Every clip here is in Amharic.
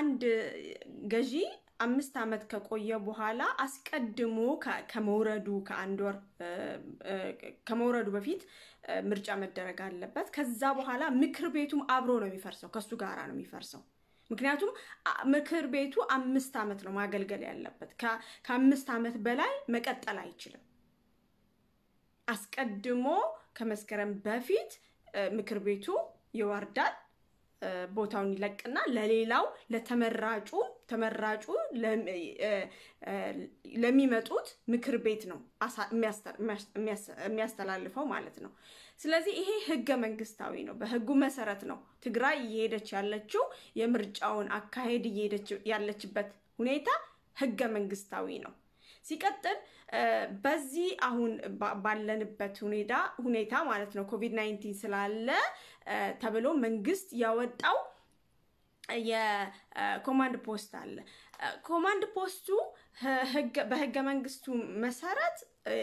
አንድ ገዢ አምስት ዓመት ከቆየ በኋላ አስቀድሞ ከመውረዱ ከአንድ ወር ከመውረዱ በፊት ምርጫ መደረግ አለበት። ከዛ በኋላ ምክር ቤቱም አብሮ ነው የሚፈርሰው፣ ከሱ ጋራ ነው የሚፈርሰው። ምክንያቱም ምክር ቤቱ አምስት ዓመት ነው ማገልገል ያለበት። ከአምስት ዓመት በላይ መቀጠል አይችልም። አስቀድሞ ከመስከረም በፊት ምክር ቤቱ ይወርዳል። ቦታውን ይለቅና ለሌላው ለተመራጩ ተመራጩ ለሚመጡት ምክር ቤት ነው የሚያስተላልፈው ማለት ነው። ስለዚህ ይሄ ህገ መንግስታዊ ነው። በህጉ መሰረት ነው ትግራይ እየሄደች ያለችው የምርጫውን አካሄድ እየሄደች ያለችበት ሁኔታ ህገ መንግስታዊ ነው። ሲቀጥል በዚህ አሁን ባለንበት ሁኔታ ሁኔታ ማለት ነው ኮቪድ 19 ስላለ ተብሎ መንግስት ያወጣው የኮማንድ ፖስት አለ። ኮማንድ ፖስቱ በህገ መንግስቱ መሰረት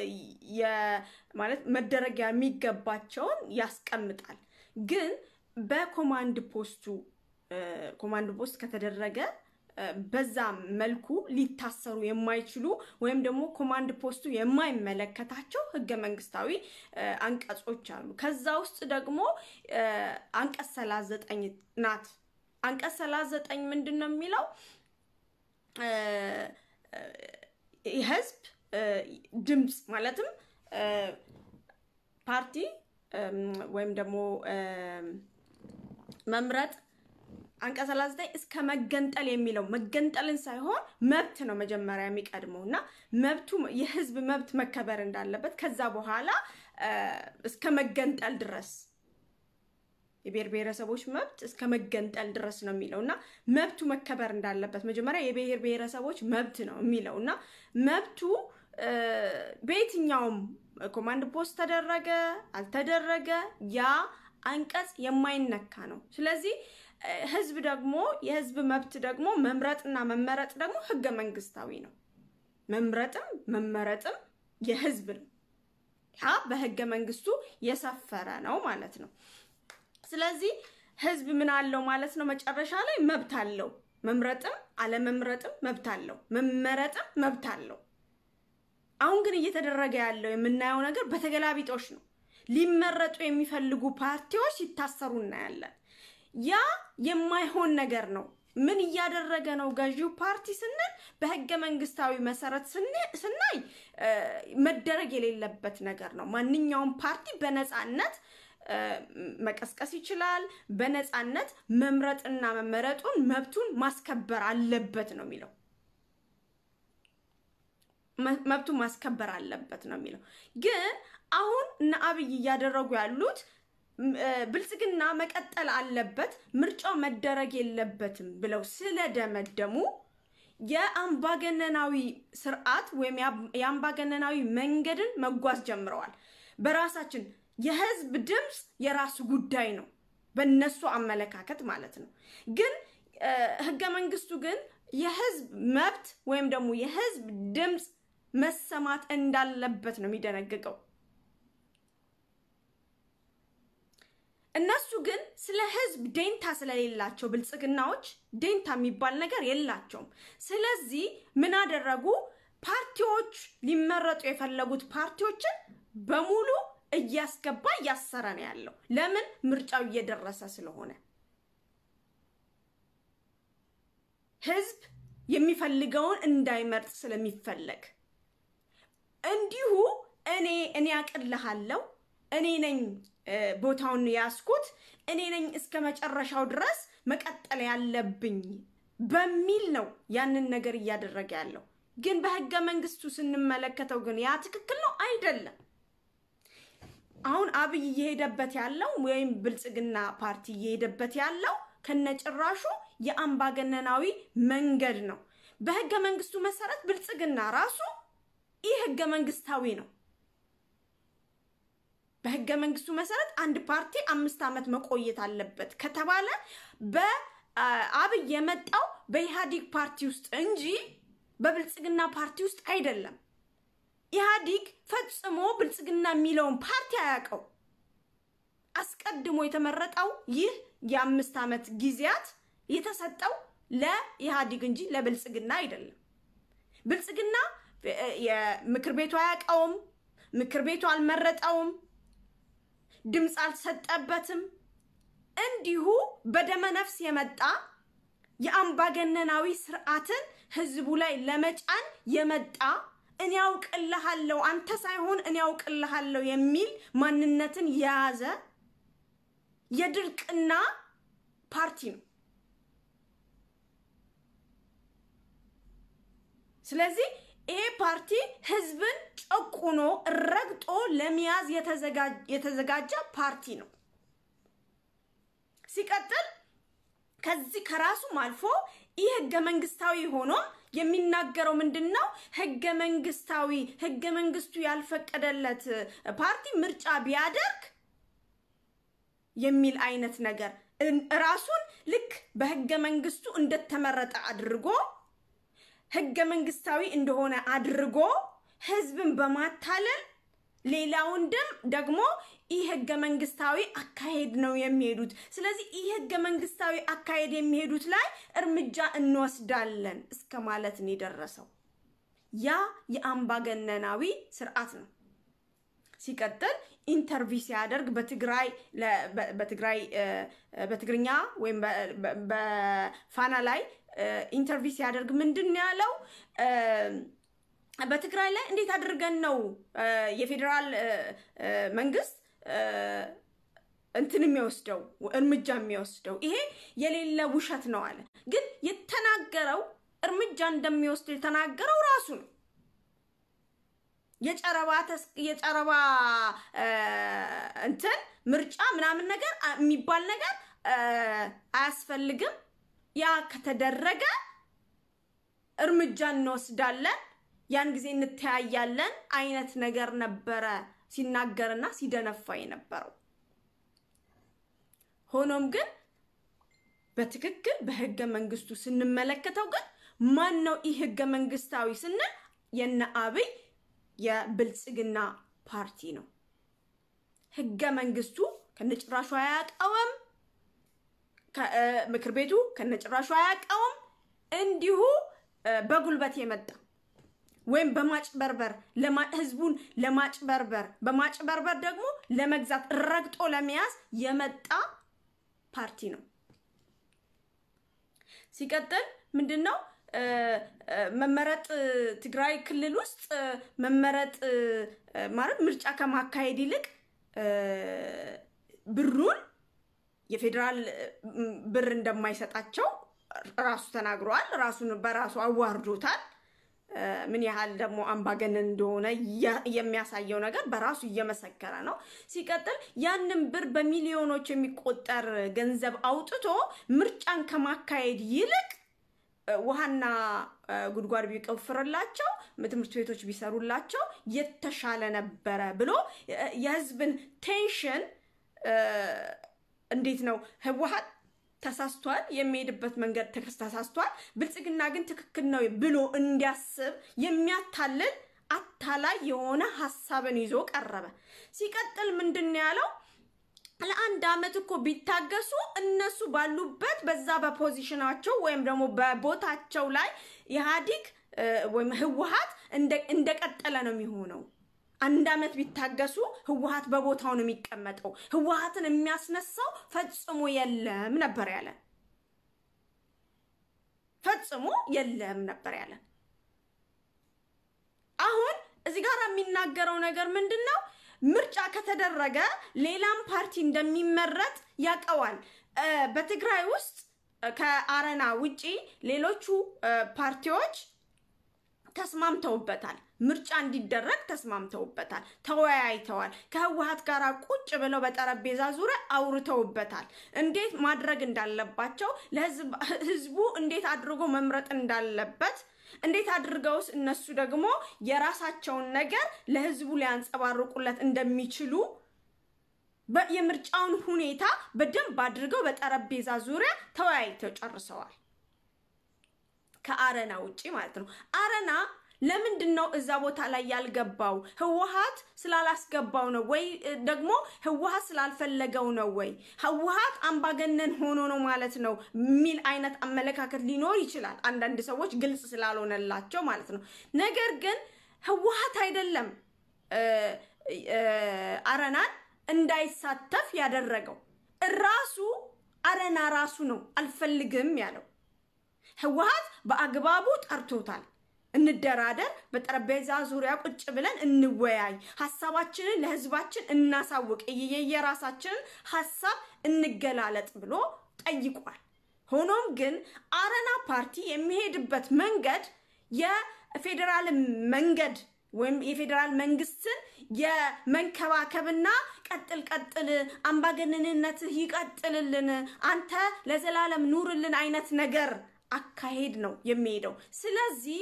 ማለት መደረጊያ የሚገባቸውን ያስቀምጣል። ግን በኮማንድ ፖስቱ ኮማንድ ፖስት ከተደረገ በዛ መልኩ ሊታሰሩ የማይችሉ ወይም ደግሞ ኮማንድ ፖስቱ የማይመለከታቸው ህገ መንግስታዊ አንቀጾች አሉ። ከዛ ውስጥ ደግሞ አንቀጽ ሰላሳ ዘጠኝ ናት። አንቀጽ ሰላሳ ዘጠኝ ምንድን ነው የሚለው? የህዝብ ድምፅ ማለትም ፓርቲ ወይም ደግሞ መምረጥ አንቀጽ 39 እስከ መገንጠል የሚለው መገንጠልን ሳይሆን መብት ነው መጀመሪያ የሚቀድመው እና መብቱ የህዝብ መብት መከበር እንዳለበት ከዛ በኋላ እስከ መገንጠል ድረስ የብሔር ብሔረሰቦች መብት እስከ መገንጠል ድረስ ነው የሚለው እና መብቱ መከበር እንዳለበት መጀመሪያ የብሔር ብሔረሰቦች መብት ነው የሚለው እና መብቱ በየትኛውም ኮማንድ ፖስት ተደረገ አልተደረገ ያ አንቀጽ የማይነካ ነው። ስለዚህ ህዝብ ደግሞ የህዝብ መብት ደግሞ መምረጥና መመረጥ ደግሞ ህገ መንግስታዊ ነው። መምረጥም መመረጥም የህዝብ ነው። ያ በህገ መንግስቱ የሰፈረ ነው ማለት ነው። ስለዚህ ህዝብ ምን አለው ማለት ነው? መጨረሻ ላይ መብት አለው። መምረጥም አለመምረጥም መብት አለው። መመረጥም መብት አለው። አሁን ግን እየተደረገ ያለው የምናየው ነገር በተገላቢጦሽ ነው። ሊመረጡ የሚፈልጉ ፓርቲዎች ሲታሰሩ እናያለን። ያ የማይሆን ነገር ነው። ምን እያደረገ ነው ገዢው ፓርቲ ስንል በህገ መንግስታዊ መሰረት ስናይ መደረግ የሌለበት ነገር ነው። ማንኛውም ፓርቲ በነፃነት መቀስቀስ ይችላል። በነፃነት መምረጥና መመረጡን መብቱን ማስከበር አለበት ነው የሚለው መብቱን ማስከበር አለበት ነው የሚለው። ግን አሁን እነ አብይ እያደረጉ ያሉት ብልጽግና መቀጠል አለበት፣ ምርጫው መደረግ የለበትም ብለው ስለደመደሙ የአምባገነናዊ ስርዓት ወይም የአምባገነናዊ መንገድን መጓዝ ጀምረዋል። በራሳችን የህዝብ ድምፅ የራሱ ጉዳይ ነው፣ በነሱ አመለካከት ማለት ነው። ግን ህገ መንግስቱ ግን የህዝብ መብት ወይም ደግሞ የህዝብ ድምፅ መሰማት እንዳለበት ነው የሚደነግገው። እነሱ ግን ስለ ህዝብ ደንታ ስለሌላቸው ብልጽግናዎች ደንታ የሚባል ነገር የላቸውም። ስለዚህ ምን አደረጉ? ፓርቲዎች ሊመረጡ የፈለጉት ፓርቲዎችን በሙሉ እያስገባ እያሰረ ነው ያለው። ለምን? ምርጫው እየደረሰ ስለሆነ ህዝብ የሚፈልገውን እንዳይመርጥ ስለሚፈለግ እንዲሁ እኔ እኔ አቅልሃለሁ እኔ ነኝ ቦታውን ያስኩት እኔ ነኝ እስከ መጨረሻው ድረስ መቀጠል ያለብኝ በሚል ነው ያንን ነገር እያደረገ ያለው። ግን በህገ መንግስቱ ስንመለከተው ግን ያ ትክክል ነው አይደለም። አሁን አብይ እየሄደበት ያለው ወይም ብልጽግና ፓርቲ እየሄደበት ያለው ከነጭራሹ የአምባገነናዊ መንገድ ነው። በህገ መንግስቱ መሰረት ብልጽግና ራሱ ይህ ህገ መንግስታዊ ነው። በህገ መንግስቱ መሰረት አንድ ፓርቲ አምስት ዓመት መቆየት አለበት ከተባለ በአብይ የመጣው በኢህአዲግ ፓርቲ ውስጥ እንጂ በብልጽግና ፓርቲ ውስጥ አይደለም። ኢህአዲግ ፈጽሞ ብልጽግና የሚለውን ፓርቲ አያውቀው። አስቀድሞ የተመረጠው ይህ የአምስት ዓመት ጊዜያት የተሰጠው ለኢህአዲግ እንጂ ለብልጽግና አይደለም። ብልጽግና የምክር ቤቱ አያውቀውም። ምክር ቤቱ አልመረጠውም። ድምፅ አልሰጠበትም። እንዲሁ በደመ ነፍስ የመጣ የአምባገነናዊ ስርዓትን ህዝቡ ላይ ለመጫን የመጣ እኔ ያውቅልሃለሁ አንተ ሳይሆን እኔ ያውቅልሃለሁ የሚል ማንነትን የያዘ የድርቅና ፓርቲ ነው። ስለዚህ ይሄ ፓርቲ ህዝብን ጨቁኖ ረግጦ ለመያዝ የተዘጋጀ ፓርቲ ነው። ሲቀጥል ከዚህ ከራሱም አልፎ ይህ ህገ መንግስታዊ ሆኖ የሚናገረው ምንድን ነው? ህገ መንግስታዊ ህገ መንግስቱ ያልፈቀደለት ፓርቲ ምርጫ ቢያደርግ የሚል አይነት ነገር ራሱን ልክ በህገ መንግስቱ እንደተመረጠ አድርጎ ህገ መንግስታዊ እንደሆነ አድርጎ ህዝብን በማታለል ሌላውን ደም ደግሞ ይህ ህገ መንግስታዊ አካሄድ ነው የሚሄዱት። ስለዚህ ይህ ህገ መንግስታዊ አካሄድ የሚሄዱት ላይ እርምጃ እንወስዳለን እስከ ማለት ነው የደረሰው። ያ የአምባገነናዊ ስርዓት ነው። ሲቀጥል ኢንተርቪው ሲያደርግ በትግራይ በትግራይ በትግርኛ ወይም በፋና ላይ ኢንተርቪው ሲያደርግ ምንድን ነው ያለው? በትግራይ ላይ እንዴት አድርገን ነው የፌዴራል መንግስት እንትን የሚወስደው እርምጃ የሚወስደው? ይሄ የሌለ ውሸት ነው አለ። ግን የተናገረው እርምጃ እንደሚወስድ የተናገረው ራሱ ነው። የጨረባ የጨረባ እንትን ምርጫ ምናምን ነገር የሚባል ነገር አያስፈልግም። ያ ከተደረገ እርምጃ እንወስዳለን፣ ያን ጊዜ እንተያያለን አይነት ነገር ነበረ ሲናገርና ሲደነፋ የነበረው። ሆኖም ግን በትክክል በህገ መንግስቱ ስንመለከተው ግን ማን ነው ይህ ህገ መንግስታዊ ስንል የነ አብይ የብልጽግና ፓርቲ ነው። ህገ መንግስቱ ከነጭራሹ አያውቀውም። ምክር ቤቱ ከነጭራሹ አያውቀውም። እንዲሁ በጉልበት የመጣ ወይም በማጭበርበር ህዝቡን ለማጭበርበር በማጭበርበር ደግሞ ለመግዛት ረግጦ ለመያዝ የመጣ ፓርቲ ነው። ሲቀጥል ምንድን ነው መመረጥ ትግራይ ክልል ውስጥ መመረጥ ማለት ምርጫ ከማካሄድ ይልቅ ብሩን የፌዴራል ብር እንደማይሰጣቸው ራሱ ተናግረዋል። ራሱን በራሱ አዋርዶታል። ምን ያህል ደግሞ አምባገነን እንደሆነ የሚያሳየው ነገር በራሱ እየመሰከረ ነው። ሲቀጥል ያንን ብር በሚሊዮኖች የሚቆጠር ገንዘብ አውጥቶ ምርጫን ከማካሄድ ይልቅ ውሃና ጉድጓድ ቢቆፍርላቸው ትምህርት ቤቶች ቢሰሩላቸው የተሻለ ነበረ ብሎ የህዝብን ቴንሽን እንዴት ነው ህወሓት ተሳስቷል፣ የሚሄድበት መንገድ ተሳስቷል፣ ብልጽግና ግን ትክክል ነው ብሎ እንዲያስብ የሚያታልል አታላይ የሆነ ሀሳብን ይዞ ቀረበ። ሲቀጥል ምንድን ነው ያለው? ለአንድ አመት እኮ ቢታገሱ እነሱ ባሉበት በዛ በፖዚሽናቸው ወይም ደግሞ በቦታቸው ላይ ኢህአዲግ ወይም ህወሓት እንደቀጠለ ነው የሚሆነው። አንድ አመት ቢታገሱ ህወሓት በቦታው ነው የሚቀመጠው። ህወሓትን የሚያስነሳው ፈጽሞ የለም ነበር ያለን። ፈጽሞ የለም ነበር ያለን። አሁን እዚህ ጋር የሚናገረው ነገር ምንድን ነው? ምርጫ ከተደረገ ሌላም ፓርቲ እንደሚመረጥ ያውቀዋል። በትግራይ ውስጥ ከአረና ውጪ ሌሎቹ ፓርቲዎች ተስማምተውበታል። ምርጫ እንዲደረግ ተስማምተውበታል፣ ተወያይተዋል። ከህወሓት ጋር ቁጭ ብለው በጠረጴዛ ዙሪያ አውርተውበታል። እንዴት ማድረግ እንዳለባቸው ለህዝቡ እንዴት አድርጎ መምረጥ እንዳለበት እንዴት አድርገውስ እነሱ ደግሞ የራሳቸውን ነገር ለህዝቡ ሊያንጸባርቁለት እንደሚችሉ የምርጫውን ሁኔታ በደንብ አድርገው በጠረጴዛ ዙሪያ ተወያይተው ጨርሰዋል። ከአረና ውጪ ማለት ነው። አረና ለምንድን ነው እዛ ቦታ ላይ ያልገባው? ህወሓት ስላላስገባው ነው ወይ ደግሞ ህወሓት ስላልፈለገው ነው ወይ ህወሓት አምባገነን ሆኖ ነው ማለት ነው የሚል አይነት አመለካከት ሊኖር ይችላል። አንዳንድ ሰዎች ግልጽ ስላልሆነላቸው ማለት ነው። ነገር ግን ህወሓት አይደለም አረናን እንዳይሳተፍ ያደረገው ራሱ አረና ራሱ ነው አልፈልግም ያለው። ህወሓት በአግባቡ ጠርቶታል። እንደራደር፣ በጠረጴዛ ዙሪያ ቁጭ ብለን እንወያይ፣ ሀሳባችንን ለህዝባችን እናሳውቅ፣ የየራሳችንን ሀሳብ እንገላለጥ ብሎ ጠይቋል። ሆኖም ግን አረና ፓርቲ የሚሄድበት መንገድ የፌዴራል መንገድ ወይም የፌዴራል መንግስትን የመንከባከብና ቀጥል ቀጥል አምባገነንነትህ ይቀጥልልን፣ አንተ ለዘላለም ኑርልን አይነት ነገር አካሄድ ነው የሚሄደው። ስለዚህ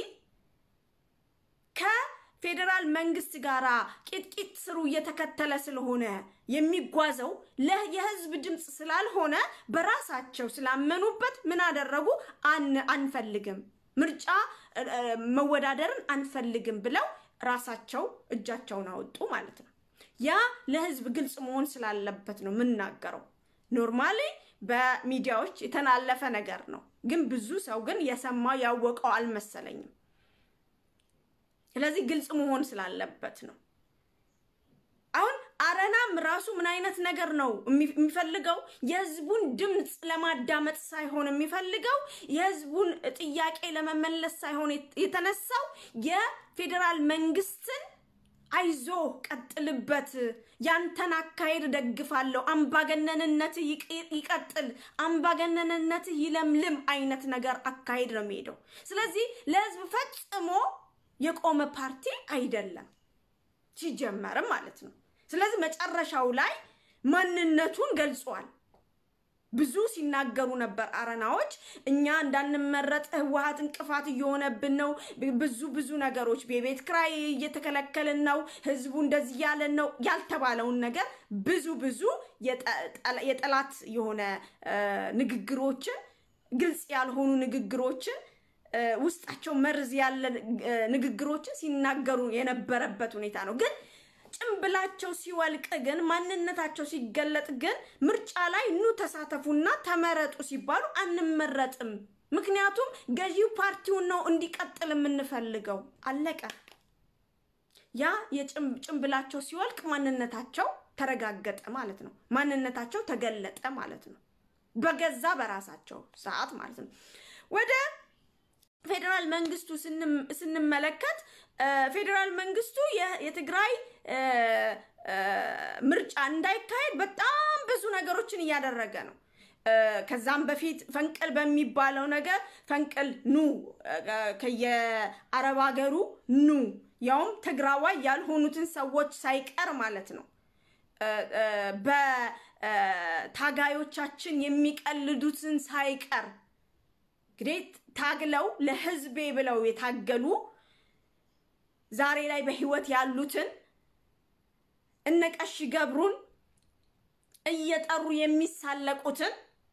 ከፌዴራል መንግስት ጋር ቂጥቂጥ ስሩ እየተከተለ ስለሆነ የሚጓዘው የህዝብ ድምፅ ስላልሆነ በራሳቸው ስላመኑበት ምን አደረጉ? አንፈልግም፣ ምርጫ መወዳደርን አንፈልግም ብለው ራሳቸው እጃቸውን አወጡ ማለት ነው። ያ ለህዝብ ግልጽ መሆን ስላለበት ነው የምናገረው። ኖርማሊ በሚዲያዎች የተላለፈ ነገር ነው፣ ግን ብዙ ሰው ግን የሰማው ያወቀው አልመሰለኝም። ስለዚህ ግልጽ መሆን ስላለበት ነው። አሁን አረናም ራሱ ምን አይነት ነገር ነው የሚፈልገው? የህዝቡን ድምፅ ለማዳመጥ ሳይሆን የሚፈልገው የህዝቡን ጥያቄ ለመመለስ ሳይሆን የተነሳው የፌዴራል መንግስትን አይዞ ቀጥልበት፣ ያንተን አካሄድ ደግፋለሁ፣ አምባገነንነትህ ይቀጥል፣ አምባገነንነትህ ይለምልም አይነት ነገር አካሄድ ነው የሚሄደው። ስለዚህ ለህዝብ ፈጽሞ የቆመ ፓርቲ አይደለም ሲጀመርም ማለት ነው። ስለዚህ መጨረሻው ላይ ማንነቱን ገልጿል። ብዙ ሲናገሩ ነበር አረናዎች፣ እኛ እንዳንመረጥ ህወሓት እንቅፋት እየሆነብን ነው፣ ብዙ ብዙ ነገሮች የቤት ክራይ እየተከለከልን ነው፣ ህዝቡ እንደዚህ ያለን ነው ያልተባለውን ነገር ብዙ ብዙ የጠላት የሆነ ንግግሮችን፣ ግልጽ ያልሆኑ ንግግሮችን ውስጣቸው መርዝ ያለ ንግግሮችን ሲናገሩ የነበረበት ሁኔታ ነው ግን ጭንብላቸው ሲወልቅ ግን ማንነታቸው ሲገለጥ ግን ምርጫ ላይ ኑ ተሳተፉና ተመረጡ ሲባሉ አንመረጥም። ምክንያቱም ገዢው ፓርቲውን ነው እንዲቀጥል የምንፈልገው። አለቀ። ያ የጭንብላቸው ሲወልቅ ማንነታቸው ተረጋገጠ ማለት ነው። ማንነታቸው ተገለጠ ማለት ነው። በገዛ በራሳቸው ሰዓት ማለት ነው። ወደ ፌዴራል መንግስቱ ስንመለከት ፌዴራል መንግስቱ የትግራይ ምርጫ እንዳይካሄድ በጣም ብዙ ነገሮችን እያደረገ ነው። ከዛም በፊት ፈንቅል በሚባለው ነገር ፈንቅል ኑ ከየአረብ ሀገሩ ኑ ያውም ትግራዋይ ያልሆኑትን ሰዎች ሳይቀር ማለት ነው በታጋዮቻችን የሚቀልዱትን ሳይቀር እንግዲህ ታግለው ለህዝቤ ብለው የታገሉ ዛሬ ላይ በህይወት ያሉትን እነ ቀሺ ገብሩን እየጠሩ የሚሳለቁትን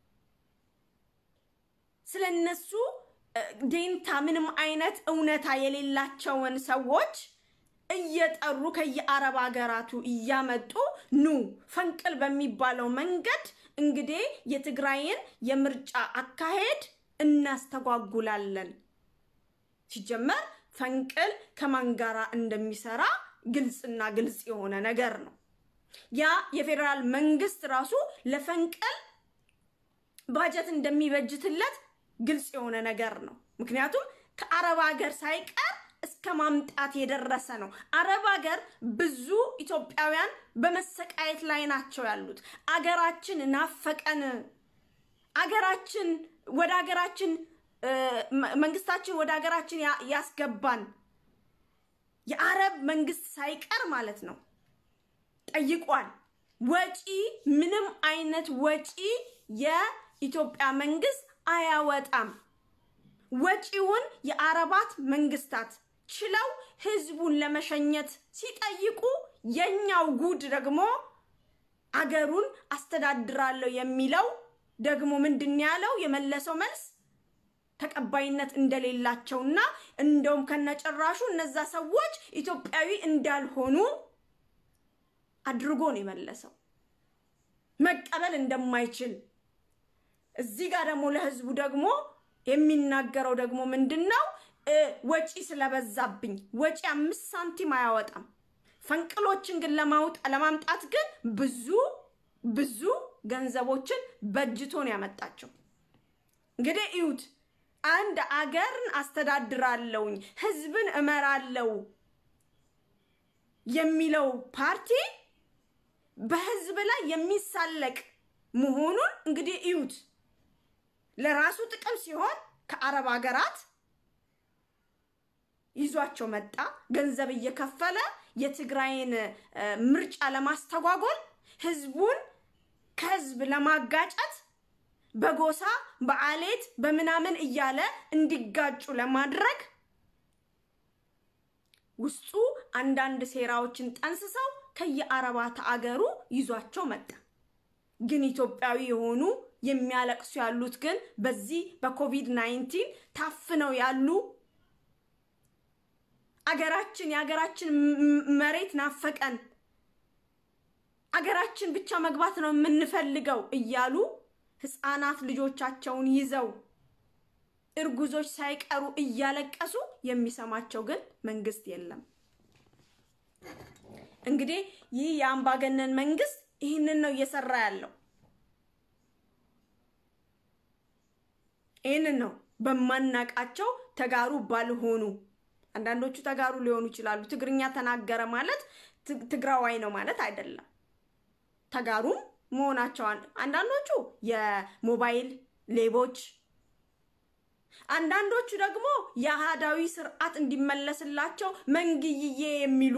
ስለነሱ ዴንታ ምንም አይነት እውነታ የሌላቸውን ሰዎች እየጠሩ ከየአረብ ሀገራቱ እያመጡ ኑ ፈንቅል በሚባለው መንገድ እንግዲህ የትግራይን የምርጫ አካሄድ እናስተጓጉላለን። ሲጀመር ፈንቅል ከማን ጋራ እንደሚሰራ ግልጽና ግልጽ የሆነ ነገር ነው። ያ የፌዴራል መንግስት ራሱ ለፈንቅል ባጀት እንደሚበጅትለት ግልጽ የሆነ ነገር ነው። ምክንያቱም ከአረብ ሀገር ሳይቀር እስከ ማምጣት የደረሰ ነው። አረብ ሀገር ብዙ ኢትዮጵያውያን በመሰቃየት ላይ ናቸው ያሉት። አገራችን ናፈቀን፣ አገራችን ወደ ሀገራችን መንግስታችን ወደ ሀገራችን ያስገባን የአረብ መንግስት ሳይቀር ማለት ነው ጠይቋል። ወጪ ምንም አይነት ወጪ የኢትዮጵያ መንግስት አያወጣም። ወጪውን የአረባት መንግስታት ችለው ህዝቡን ለመሸኘት ሲጠይቁ የኛው ጉድ ደግሞ አገሩን አስተዳድራለሁ የሚለው ደግሞ ምንድን ያለው የመለሰው መልስ ተቀባይነት እንደሌላቸውና እንደውም ከነጭራሹ እነዛ ሰዎች ኢትዮጵያዊ እንዳልሆኑ አድርጎ ነው የመለሰው። መቀበል እንደማይችል እዚህ ጋር ደግሞ ለህዝቡ ደግሞ የሚናገረው ደግሞ ምንድን ነው? ወጪ ስለበዛብኝ ወጪ አምስት ሳንቲም አያወጣም። ፈንቅሎችን ግን ለማምጣት ግን ብዙ ብዙ ገንዘቦችን በእጅቶ ነው ያመጣቸው። እንግዲህ እዩት፣ አንድ አገርን አስተዳድራለሁኝ ህዝብን እመራለው የሚለው ፓርቲ በህዝብ ላይ የሚሳለቅ መሆኑን እንግዲህ እዩት። ለራሱ ጥቅም ሲሆን ከአረብ ሀገራት ይዟቸው መጣ። ገንዘብ እየከፈለ የትግራይን ምርጫ ለማስተጓጎል ህዝቡን ከህዝብ ለማጋጨት በጎሳ በአሌት በምናምን እያለ እንዲጋጩ ለማድረግ ውስጡ አንዳንድ ሴራዎችን ጠንስሰው ከየአረባት አገሩ ይዟቸው መጣ። ግን ኢትዮጵያዊ የሆኑ የሚያለቅሱ ያሉት ግን በዚህ በኮቪድ ናይንቲን ታፍነው ያሉ አገራችን የሀገራችን መሬት ናፈቀን፣ አገራችን ብቻ መግባት ነው የምንፈልገው እያሉ ህፃናት ልጆቻቸውን ይዘው እርጉዞች ሳይቀሩ እያለቀሱ የሚሰማቸው ግን መንግስት የለም። እንግዲህ ይህ የአምባገነን መንግስት ይህንን ነው እየሰራ ያለው። ይህንን ነው በማናቃቸው ተጋሩ ባልሆኑ አንዳንዶቹ ተጋሩ ሊሆኑ ይችላሉ። ትግርኛ ተናገረ ማለት ትግራዋይ ነው ማለት አይደለም። ተጋሩም መሆናቸው አንዳንዶቹ የሞባይል ሌቦች፣ አንዳንዶቹ ደግሞ የአህዳዊ ስርዓት እንዲመለስላቸው መንግይዬ የሚሉ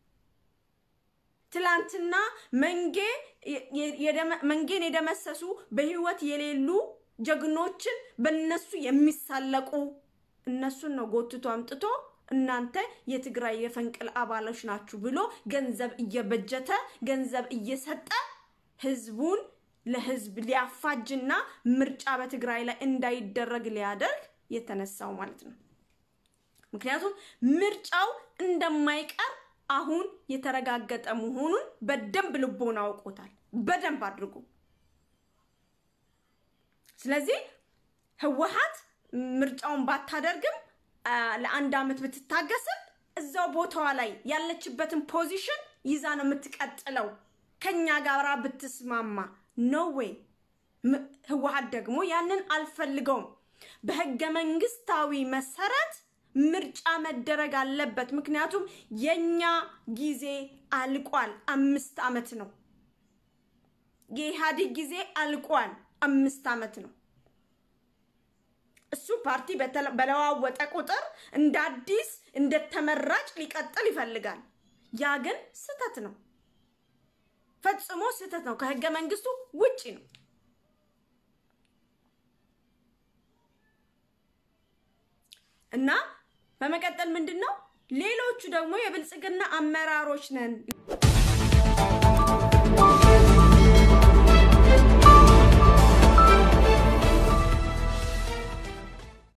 ትላንትና መንጌ መንጌን የደመሰሱ በህይወት የሌሉ ጀግኖችን በነሱ የሚሳለቁ እነሱን ነው ጎትቶ አምጥቶ እናንተ የትግራይ የፈንቅል አባሎች ናችሁ ብሎ ገንዘብ እየበጀተ ገንዘብ እየሰጠ ህዝቡን ለህዝብ ሊያፋጅና ምርጫ በትግራይ ላይ እንዳይደረግ ሊያደርግ የተነሳው ማለት ነው። ምክንያቱም ምርጫው እንደማይቀር አሁን የተረጋገጠ መሆኑን በደንብ ልቦና አውቆታል፣ በደንብ አድርጎ። ስለዚህ ህወሓት ምርጫውን ባታደርግም ለአንድ አመት ብትታገስም እዛው ቦታዋ ላይ ያለችበትን ፖዚሽን ይዛ ነው የምትቀጥለው። ከኛ ጋራ ብትስማማ ኖ ዌይ። ህወሓት ደግሞ ያንን አልፈልገውም። በህገ መንግስታዊ መሰረት ምርጫ መደረግ አለበት። ምክንያቱም የኛ ጊዜ አልቋል። አምስት አመት ነው የኢህአዴግ ጊዜ አልቋል። አምስት አመት ነው። እሱ ፓርቲ በለዋወጠ ቁጥር እንደ አዲስ እንደ ተመራጭ ሊቀጥል ይፈልጋል። ያ ግን ስህተት ነው፣ ፈጽሞ ስህተት ነው። ከህገ መንግስቱ ውጪ ነው። እና በመቀጠል ምንድን ነው ሌሎቹ ደግሞ የብልጽግና አመራሮች ነን